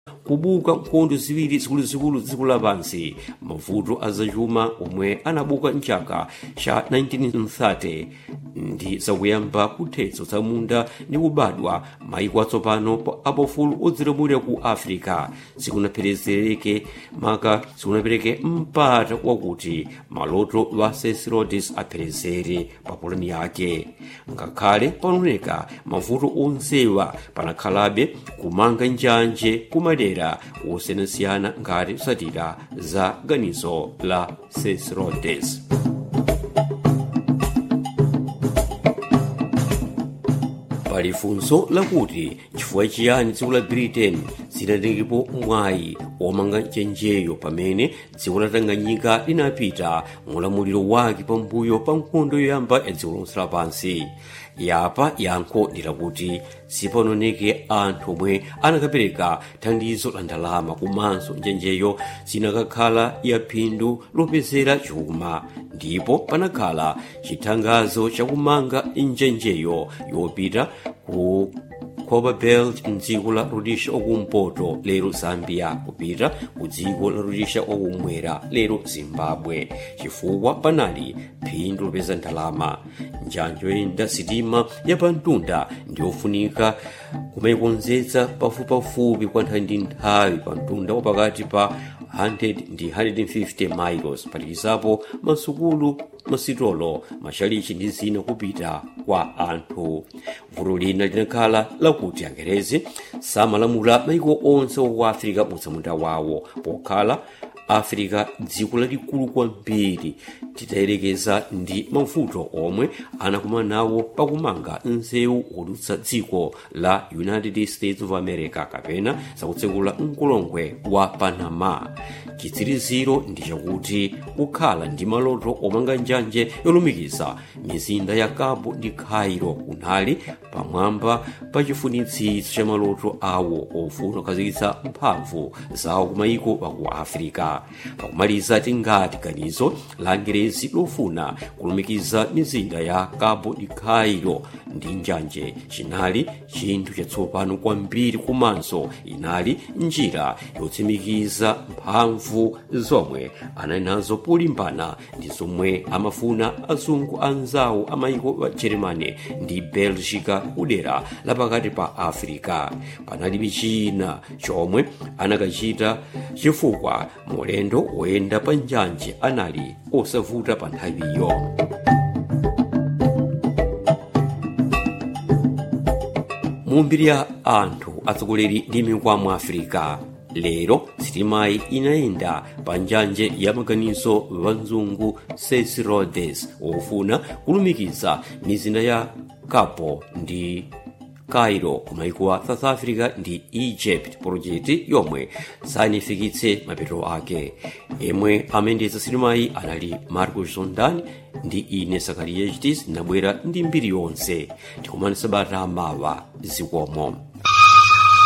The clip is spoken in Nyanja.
kubuka nkhondo ziwiri zikuluzikulu dziko lapansi mavuto azachuma omwe anabuka mchaka cha 1930 ndi zakuyamba kuthetso za munda ndi kubadwa maiko atsopano apofulu odzilamulira ku africa zikunapherezereke maka zikunapereke mpata wakuti maloto lwa cesirodes apherezere pa polani yake ngakhale panooneka mavuto onsewa panakhalabe kumanga njanje kumadera osiyanasiyana ngati kusatira za ganizo la cesirodes pali funso lakuti chifukwa chiyani dziko la britain zinatengepo mwayi womanga njenjeyo pamene dziko la tanganyika linapita mulamuliro wake pambuyo pa nkhondo yoyamba ya dziko lonse lapansi yapa yankho ndi lakuti sipanaoneke anthu omwe anakapereka thandizo la ndalama komanso njenjeyo zinakakhala ya phindu lopezera chuma ndipo panakhala chithangazo chakumanga njenjeyo yopita ku copperbelt mdziko la rhodesia okumpoto lero zambia kupita ku dziko la rhodesia okumwera lero zimbabwe chifukwa panali phindu lopeza ndalama njanjo yoyenda sitima yapamtunda ndiyofunika kumayikonzetsa pafupipafupi kwa nthawi ndi nthawi pa mtunda wapakati pa 100 ndi 150 miles phatikizapo masukulu masitolo mashalichi ndi zina kupita kwa anthu vuto lina linakhala lakuti angerezi samalamula maiko onse oku africa mutsamunda wawo pokhala africa dziko lalikulu kwambiri titayerekeza ndi mavuto omwe anakumana nawo pakumanga nsewu wodutsa dziko la united states of america kapena zakutsekula mkulongwe wa panama chitsiriziro ndi chakuti kukhala ndi maloto omanga njanje yolumikiza mizinda ya cabo ndi cairo kunali pamwamba pa chifunitsitso cha maloto awo ofuna kukhazikitsa mphamvu zawo kumayiko aku africa pakumaliza tingati ganizo la angerezi lofuna kulumikiza mizinda ya cabo ndi cairo ndi njanje chinali chinthu chatsopano kwambiri komanso inali njira yotsimikiza mphamvu zomwe anali nazo polimbana ndi zomwe amafuna azungu anzawo amayiko wa germany ndi belgica kudera lapakati pa africa panalibe china chomwe anakachita chifukwa mulendo woyenda pa njanje anali osavuta pa nthawiyo mumbiri ya anthu atsogoleri ndi mikwamo africa lero sitimayi inayenda pa njanje ya maganizo wanzungu cesi rhodes wofuna kulumikiza mizinda ya capo ndi cairo kumaiko a south africa ndi egypt project yomwe sanifikitse mapeto ake yemwe amayendetsa sitimayi anali marco zondan ndi ine sakariya chitis nabwera ndi mbiri yonse tikumanisa bata mawa zikomo